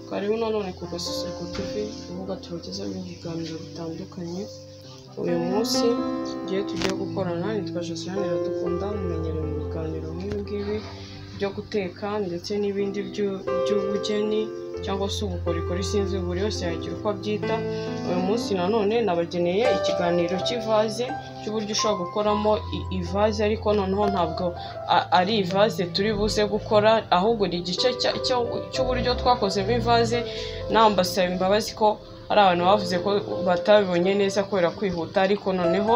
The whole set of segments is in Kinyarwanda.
Karibu nanone ku Gasisirwa TV, urubuga tubagezaho ibiganiro bitandukanye, uyu munsi tugiye tugiye gukorana nitwa Josiane Iradukunda, mumenyerewe mu biganiro nk'ibi ngibi byo guteka ndetse n'ibindi byu- by'ubugeni cyangwa se ubukorikori sinzi buri wese yagira uko abyita, uyu munsi nanone nabageneye ikiganiro cy'ivaze cy'uburyo ushobora gukoramo i- ivaze ariko noneho ntabwo a- ari ivaze turi buze gukora ahubwo ni igice cya- cyo- cy'uburyo twakozemo ivaze nambasaba imbabazi ko hari abantu bavuze ko batabibonye neza kubera kwihuta ariko noneho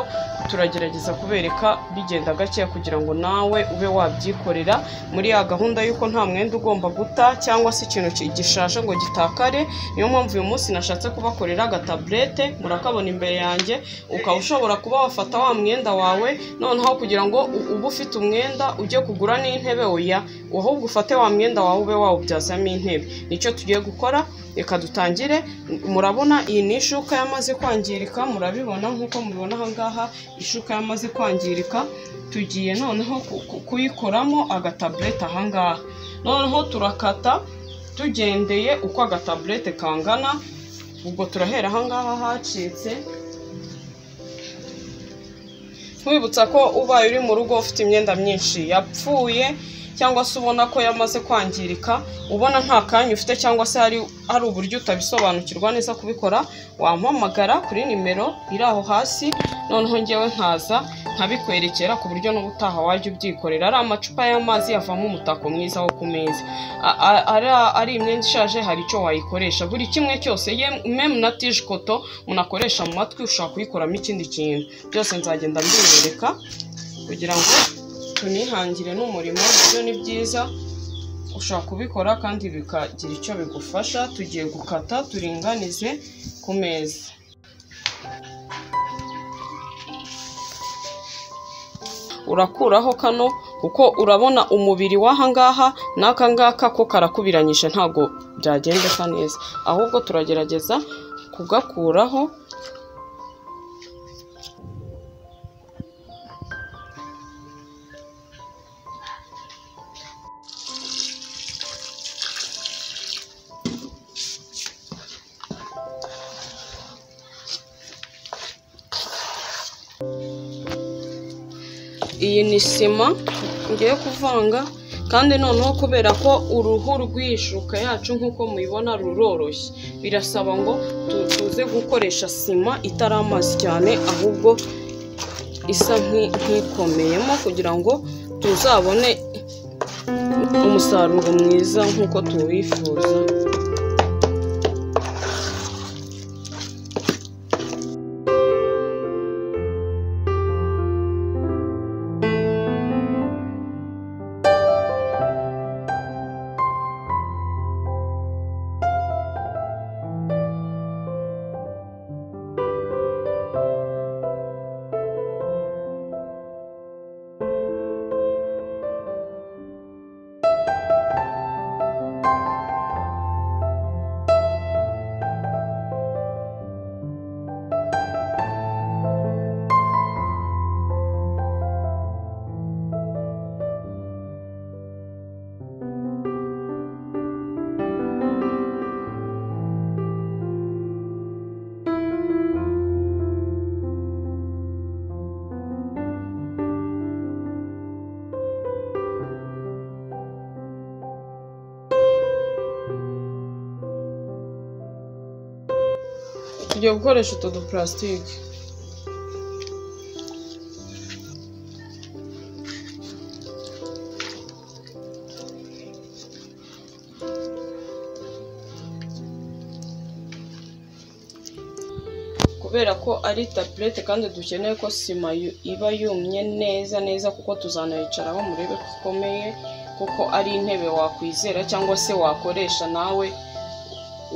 turagerageza kubereka bigenda gakeya kugira ngo nawe ube wabyikorera muri ya gahunda y'uko nta mwenda ugomba guta cyangwa se ikintu ki- gishaje ngo gitakare niyo mpamvu uyu munsi nashatse kubakorera agataburete murakabona imbere yanjye ukaba ushobora kuba wafata wa mwenda wawe noneho kugira ngo u- ube ufite umwenda ujye kugura n'intebe oya ahubwo ufate wa mwenda wawe ube wawubyazamo intebe nicyo tugiye gukora reka dutangire murabona iyi ni ishuka yamaze kwangirika murabibona nk'uko mubibona aha ngaha ishuka yamaze kwangirika tugiye noneho ku- ku- kuyikoramo agataburete aha ngaha noneho turakata tugendeye uko agataburete kangana ubwo turahera aha ngaha hacitse nkwibutsa ko ubaye uri mu rugo ufite imyenda myinshi yapfuye cyangwa se ubona ko yamaze kwangirika ubona nta kanya ufite cyangwa se hari hari uburyo utabisobanukirwa neza kubikora wampamagara kuri nimero iri aho hasi noneho ngewe nkaza nkabikwerekera ku buryo n'ubutaha wajya ubyikorera ari amacupa y'amazi yavamo umutako mwiza wo ku meza A- a- ari- ari imyenda ishaje hari icyo wayikoresha buri kimwe cyose ye- memu na tishikoto munakoresha mu matwi ushobora kuyikoramo ikindi kintu byose nzagenda mbibereka kugira ngo tunihangire n'umurimo byo ni byiza ushobora kubikora kandi bikagira icyo bigufasha tugiye gukata turinganize ku meza urakuraho kano kuko urabona umubiri w'aha ngaha n'aka ngaka ko karakubiranyije ntabwo byagendeka neza ahubwo turagerageza kugakuraho iyi ni sima ngiye kuvanga kandi noneho kubera ko uruhu rw'ishuka yacu nk'uko mubibona ruroroshye birasaba ngo tu- tuze gukoresha sima itari amazi cyane ahubwo isa nki- nk'ikomeyemo kugira ngo tuzabone umusaruro mwiza nk'uko tuwifuza tugiye gukoresha utu dupurasitike kubera ko ari tabulete kandi dukeneye ko sima yu- iba yumye neza neza kuko tuzanayicaraho murebe ko ikomeye kuko ari intebe wakwizera cyangwa se wakoresha nawe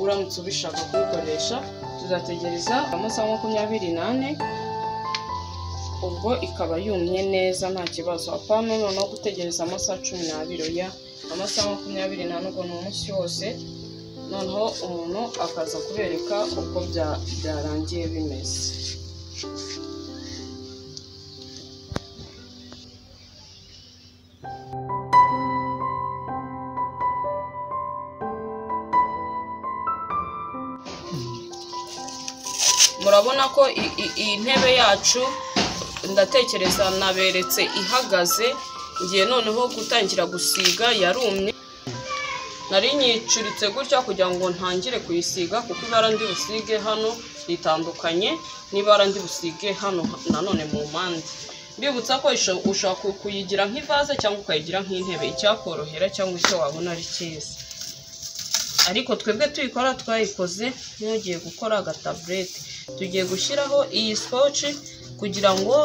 uramutse ubishaka kuyikoresha tuzategereza amasaha makumyabiri n'ane ubwo ikaba yumye neza nta kibazo apana noneho gutegereza amasaha cumi n'abiri oya amasaha makumyabiri n'ane ubwo ni umunsi wose noneho umuntu akaza kubereka uko bya- byarangiye bimeze murabona ko i- i- iyi ntebe yacu ndatekereza naberetse ihagaze ngiye noneho gutangira gusiga yarumye nari nyicuritse gutya kugira ngo ntangire kuyisiga kuko ibara ndi busige hano ritandukanye n'ibara ndi busige hano nanone mu mpande mbibutsa ko isho- ushobora ku- kuyigira nk'ivaze cyangwa ukayigira nk'intebe icyakorohera cyangwa icyo wabona ari cyiza ariko twebwe tuyikora twayikoze nk'ugiye gukora agataburete tugiye gushyiraho iyi skoci kugira ngo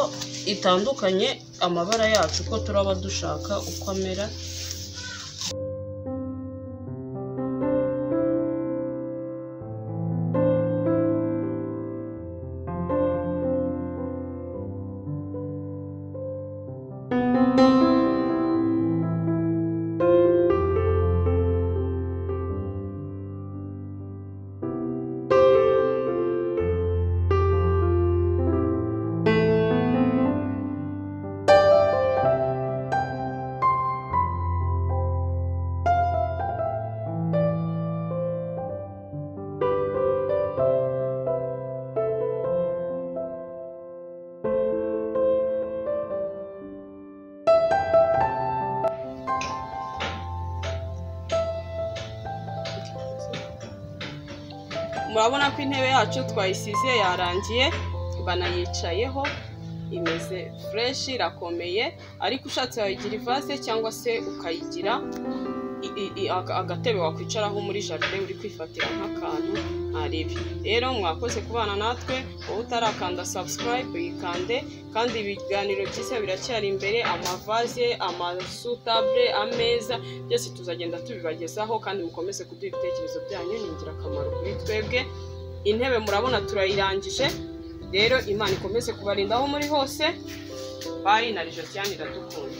itandukanye amabara yacu ko turaba dushaka uko amera murabona ko intebe yacu twayisize yarangiye banayicayeho imeze fureshi irakomeye ariko ushatse wayigira ivase cyangwa se ukayigira i- i- i- aga- agatebe wakwicaraho muri jaride uri kwifatira nk'akantu ntarebe rero mwakoze kubana natwe wowe utarakanda sabusikarayibe yikande kandi ibiganiro byiza biracyari imbere amavaze amasutabure ameza byose tuzagenda tubibagezaho kandi mukomeze kuduha ibitekerezo byanyu ni ingirakamaro kuri twebwe intebe murabona turayirangije rero imana ikomeze kubarinda aho muri hose bari na rijosiane iradukunda